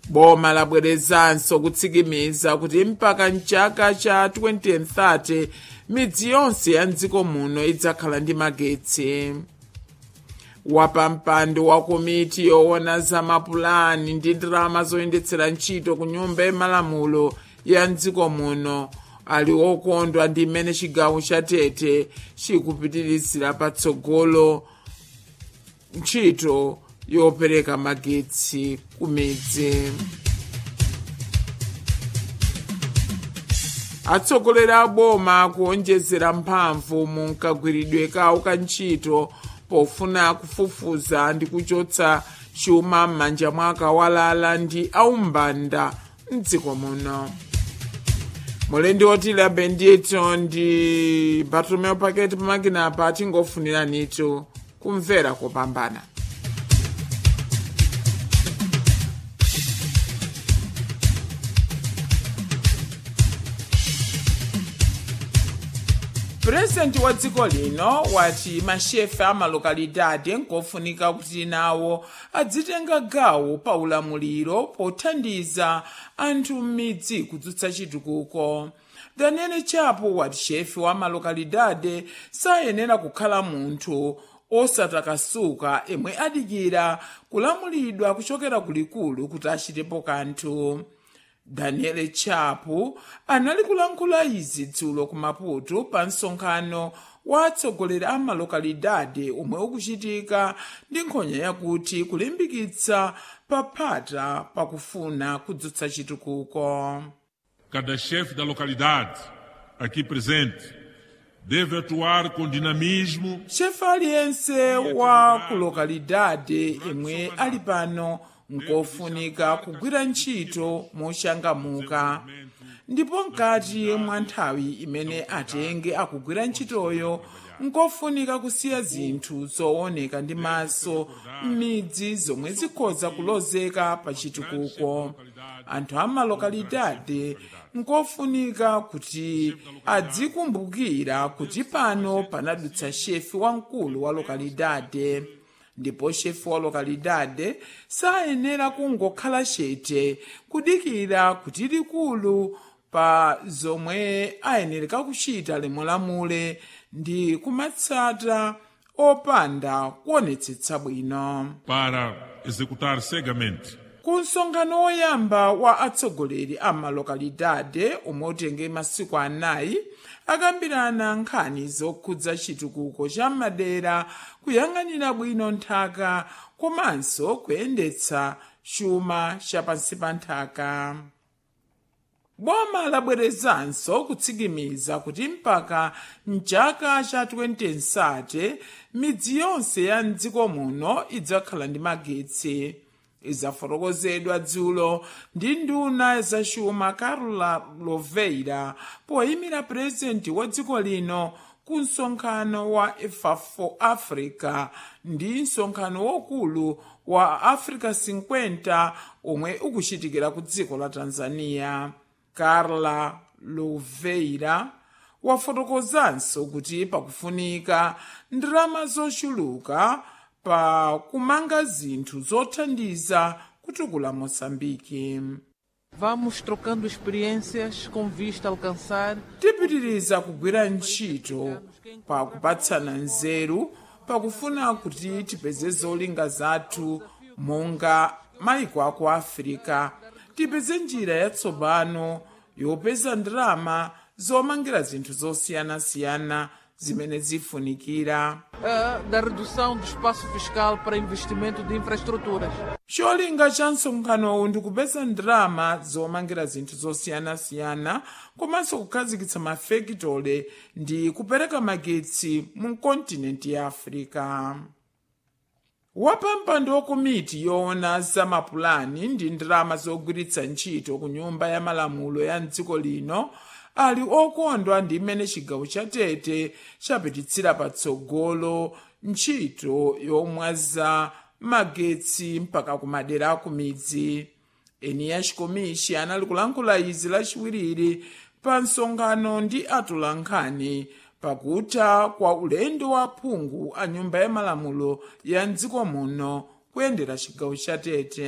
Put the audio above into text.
boma labwerezanso kutsikimiza kuti mpaka mchaka cha 2030 midzi yonse ya mdziko muno idzakhala ndi magetsi wapampando wa komiti yoona za mapulani ndi ndalama zoyendetsera ntchito ku nyumba yamalamulo ya mdziko muno ali okondwa ndi mmene chigawo cha tete chikupitirizira patsogolo ntchito yopereka magetsi ku midzi atsogoleri a boma kuonjezera mphamvu mu nkagwiridwe kawo ka ntchito pofuna kufufuza ndi kuchotsa chuma m'manja mwa akawalala ndi aumbanda mdziko muno mulendi otila bendito ndi bartolomeo paketi pamakinapa atingofuniranitu kumvera kopambana purezidenti wa dziko lino wati mashefe a malokalidade nkofunika kuti nawo adzitenga gawo pa ulamuliro pothandiza anthu m'midzi kudzutsa chitukuko daniel chapo wati shefe wa malokalidade sayenera kukhala munthu osatakasuka yemwe adikira kulamulidwa kuchokera kulikulu kuti achitepo kanthu daniel chapo anali kulankhula izi dzulo ku maputo pa msonkhano wa atsogoleri a malokalidade omwe ukuchitika ndi nkhonya yakuti kulimbikitsa paphata pakufuna kudzutsa chitukuko Cada chefe da localidade aqui presente deve atuar com dinamismo chefe aliyense wa ku lokalidade yemwe ali pano nkofunika kugwira ntchito mochangamuka ndipo mkati mwa nthawi imene atenge akugwira ntchitoyo nkofunika kusiya zinthu zooneka ndi maso m'midzi zomwe zikhoza kulozeka pa chitukuko anthu a malokalidade nkofunika kuti adzikumbukira kuti pano panadutsa shefi wamkulu wa lokalidade ndipo shefi wa lokalidade sayenera kungokhala chete kudikira kuti likulu pa zomwe ayenereka kuchita limulamule ndi kumatsata opanda kuonetsetsa bwino para executar cegamente. ku msonkhano woyamba wa atsogoleri a malokalidade omwe utenge masiku anayi akambirana nkhani zokhudza chitukuko cha madera kuyang'anira bwino nthaka komanso kuyendetsa chuma chapansi pa nthaka boma labwerezanso kutsikimiza kuti mpaka mchaka cha 2030 midzi yonse ya mdziko muno idzakhala ndi magetsi izafotokozedwa dzulo ndi nduna zachuma carla loveira poyimira purezidenti wa dziko lino ku msonkhano wa efafo africa ndi msonkhano wokulu wa africa 50 omwe ukuchitikira ku dziko la tanzania carla loveira wafotokozanso kuti pakufunika ndalama zochuluka pa kumanga zinthu zothandiza kutukula moçambike Vamos trocando experiências com vista a alcançar tipitiriza kugwira ntchito pa kupatsana nzeru pakufuna kuti tipeze zolinga zathu monga maiko aku afirika tipeze njira yatsopano yopeza ndalama zomangira zinthu zosiyanasiyana zimene zifunikira eh, da redução do espaço fiscal para investimento de infraestruturas. cholinga cha msonkhanowu ndi kupeza ndalama zomangira zinthu zosiyanasiyana komanso kukhazikitsa mafekitole ndi kupereka magetsi mu kontinenti ya africa wapampando wa komiti yoona za mapulani ndi ndalama zogwiritsa ntchito ku nyumba ya malamulo ya mdziko lino ali okondwa ndi mmene chigawo cha tete chapititsira patsogolo ntchito yomwaza magetsi mpaka kumadera aku midzi eni ya chikomishi anali kulankhula izi lachiwiri pa msonkhano ndi atolankhani pakutha kwa ulendo wa phungu a nyumba ya malamulo ya mdziko muno kuyendera chigawo cha tete